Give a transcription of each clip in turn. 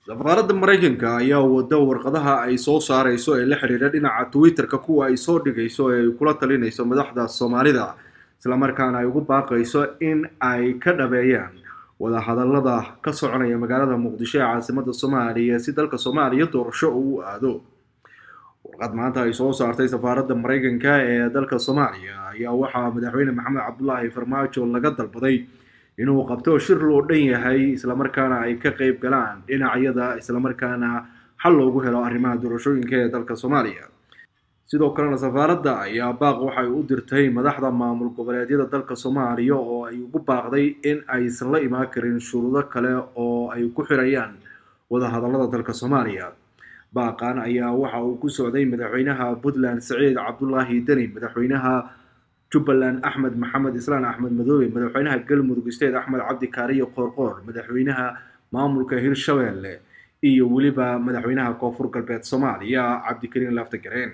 safaaradda maraykanka ayaa wada warqadaha ay soo saareyso ee la xiriira dhinaca twitter-ka kuwa ay soo dhigayso ee ay kula talinayso madaxda soomaalida islamarkaana ay ugu baaqayso in ay ka dhabeeyaan wadahadalada ka soconaya magaalada muqdisho ee caasimada soomaaliya si dalka soomaaliya doorasho uu aado warqad maanta ay soo saartay safaaradda maraykanka ee dalka soomaaliya ayaa waxaa madaxweyne maxamed cabdulaahi farmaajo laga dalbaday inuu qabto shir loo dhan yahay islamarkaana ay ka qeyb galaan dhinacyada islamarkaana xal loogu helo arrimaha doorashooyinka ee dalka soomaaliya sidoo kalena safaaradda ayaa baaq waxay u dirtay madaxda maamul goboleedyada dalka soomaaliya oo ay ugu baaqday in aysan la imaan karin shuruudo kale oo ay ku xirayaan wadahadallada dalka soomaaliya baaqan ayaa waxa uu ku socday madaxweynaha puntland saciid cabdulaahi deni madaxweynaha jubbaland axmed maxamed islaan axmed madoobe madaxweynaha galmudug state axmed cabdi kaariyo qoorqoor madaxweynaha maamulka hirshabeelle iyo weliba madaxweynaha koonfur galbeed soomaaliya cabdikariin laftagareen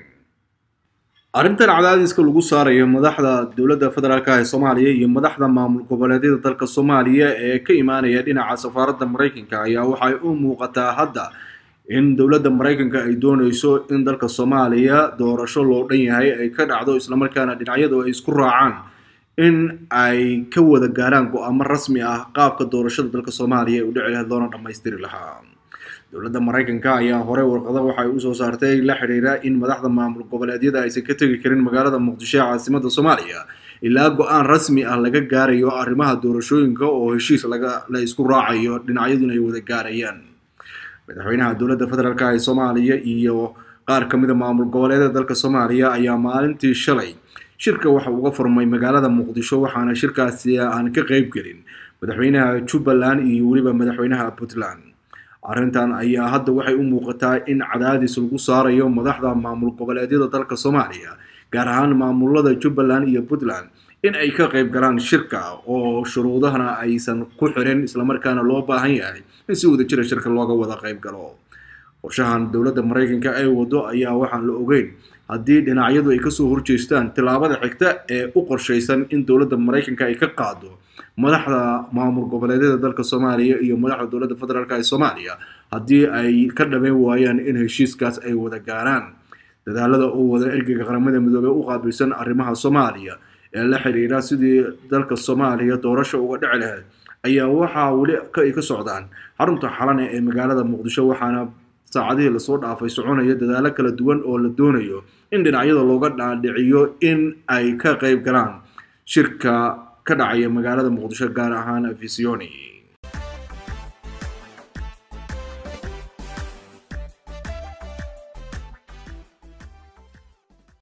arrintan cadaadiska lagu saarayo madaxda dowladda federaalk ee soomaaliya iyo madaxda maamul goboleedyada dalka soomaaliya ee ka imaanaya dhinaca safaaradda maraykanka ayaa waxay u muuqataa hadda in dowladda maraykanka ay dooneyso in dalka soomaaliya doorasho loo dhan yahay ay ka dhacdo islamarkaana dhinacyadu ay isku raacaan in ay ka wada gaaraan go-aamo rasmi ah qaabka doorashada dalka soomaaliya ee u dhici lahayd loona dhammaystiri lahaa dowladda maraykanka ayaa hore warqado waxay usoo saartay la xidhiira in madaxda maamul goboleedyada aysan ka tegi karin magaalada muqdisho ee caasimada soomaaliya ilaa go-aan rasmi ah laga gaarayo arrimaha doorashooyinka oo heshiis laga la isku raacayo dhinacyaduna ay wada gaarayaan madaxweynaha dowladda federaalk ee soomaaliya iyo qaar ka mida maamul goboleedyada dalka soomaaliya ayaa maalintii shalay shirka waxa uga furmay magaalada muqdisho waxaana shirkaasi aan ka qeyb gelin madaxweynaha jubbaland iyo weliba madaxweynaha puntland arrintan ayaa hadda waxay u muuqataa in cadaadis lagu saarayo madaxda maamul goboleedyada dalka soomaaliya gaar ahaan maamulada jubbaland iyo puntland in ay ka qeyb galaan shirka oo shuruudahana aysan ku xirin islamarkaana loo baahan yahay in si wada jira shirka looga wada qeyb galo qorshahan dowladda maraykanka ay wado ayaa waxaan la ogeyn haddii dhinacyadu ay kasoo horjeestaan tillaabada xigta ee u qorshaysan in dowladda maraykanka ay ka qaado madaxda maamul goboleedyada dalka soomaaliya iyo madaxda dowladda federaalk ee soomaaliya haddii ay ka dhameyn waayaan in heshiiskaas ay wada gaaraan dadaalada uu wada ergeyga qaramada midoobey u qaabilsan arrimaha soomaaliya ee la xiriira sidii dalka soomaaliya doorasha uga dhici lahayd ayaa waxaa weli ay ka socdaan xarunta xalane ee magaalada muqdisho waxaana saacadihii lasoo dhaafay soconaya dadaalo kala duwan oo la doonayo in dhinacyada looga dhaadhiciyo in ay ka qeyb galaan shirka ka dhacaya magaalada muqdisho gaar ahaan visioni